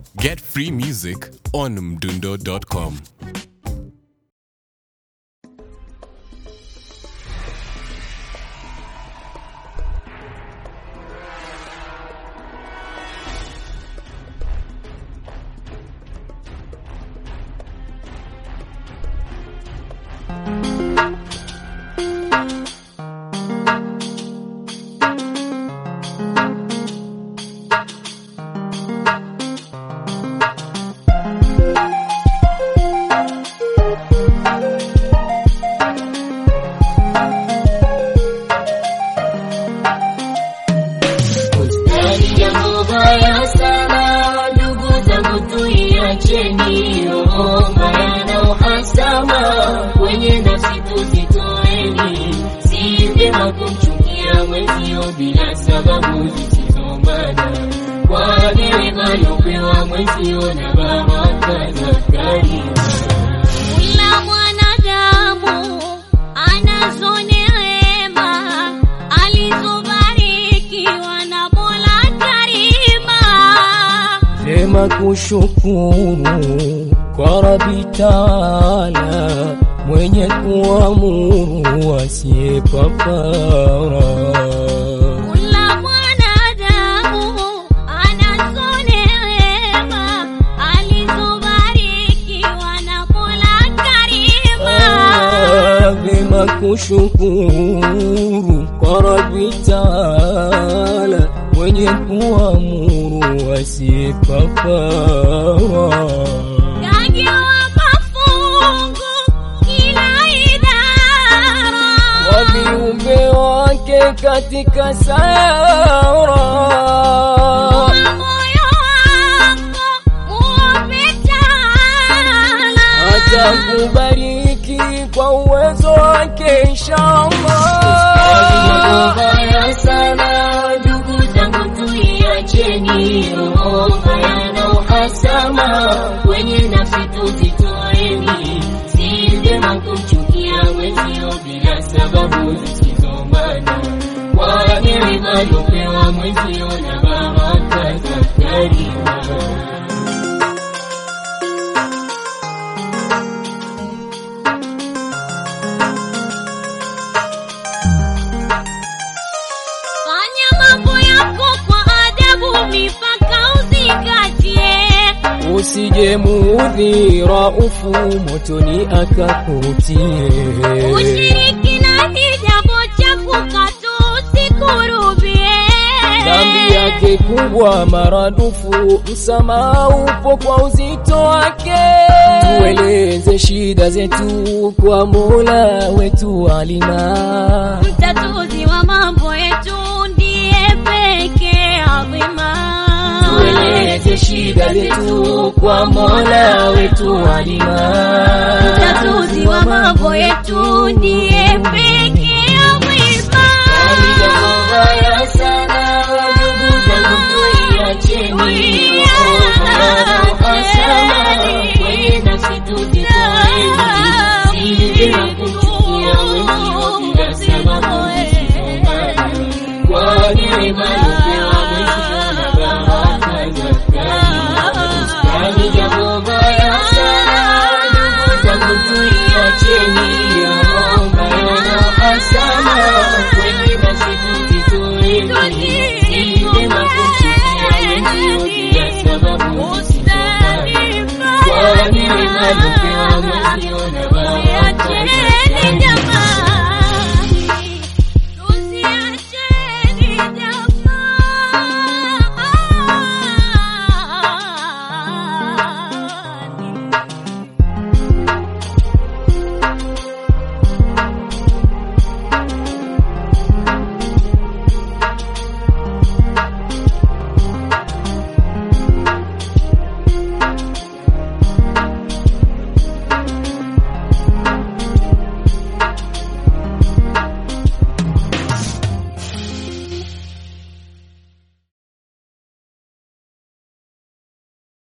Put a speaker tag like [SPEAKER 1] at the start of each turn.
[SPEAKER 1] Get free music on mdundo.com.
[SPEAKER 2] Bustani jambo baya sana, ndugu zangu tuiacheni, roho mbaya na uhasama kwenye nafsi tuzitoeni. Si vyema kumchukia mwenzio bila sababu zisizomana, kwa neema aliopewa mwenzio na baraka za karima.
[SPEAKER 3] Kila mwanadamu anazo neema alizobarikiwa na Mola Karima.
[SPEAKER 4] Vyema kushukuru kwa Rabi Taala mwenye kuamuru asiye papara.
[SPEAKER 3] Kila mwanadamu anazo neema alizobarikiwa na Mola Karima.
[SPEAKER 4] Ah, Vyema kushukuru kwa Rabi Taala mwenye kuamuru asiye papara.
[SPEAKER 3] Kagewa mafungu kila idara
[SPEAKER 4] wa viumbe wake katika sayara.
[SPEAKER 3] moyo wako uombe Taala.
[SPEAKER 4] Atakubariki kwa uwezo wake inshallah.
[SPEAKER 2] Mbaya sana ndugu zangu, tuiacheni roho mbaya na uhasama kwenye nafsi tuzitoeni. Si vyema kumchukia mwenzio bila sababu zisizomana, kwa neema aliopewa mwenzio na baraka za karima.
[SPEAKER 3] Fanya mambo yako kwa adabu, mipaka uzingatie.
[SPEAKER 4] Usije muudhi Raufu motoni akakutie.
[SPEAKER 3] Ushirikina ni jambo chafu, katu usikurubie.
[SPEAKER 4] Dhambi yake kubwa maradufu, msamaha upo kwa uzito wake. Tueleze shida zetu kwa Mola wetu alima.
[SPEAKER 3] Mtatuzi wa mambo yetu ndiye pekee adhima.
[SPEAKER 2] Tueleze shida zetu kwa Mola wetu alima.
[SPEAKER 3] Mtatuzi wa mambo yetu ndiye pekee adhima.
[SPEAKER 2] Mbaya sana ndugu zangu, tuiacheni kwenye nafsi tuzitoeni. Si vyema kumchukia mwenzio bila sababu zisizomana, kwa neema aliopewa mwenzio na baraka za karima. Yani jambo baya sana ndugu zangu, tuiacheni roho mbaya na uhasama kwenye nafsi tuzitoeni. Si vyema kumchukia mwenzio bila sababu zisizomana, kwa neema aliopewa mwenzio na baraka za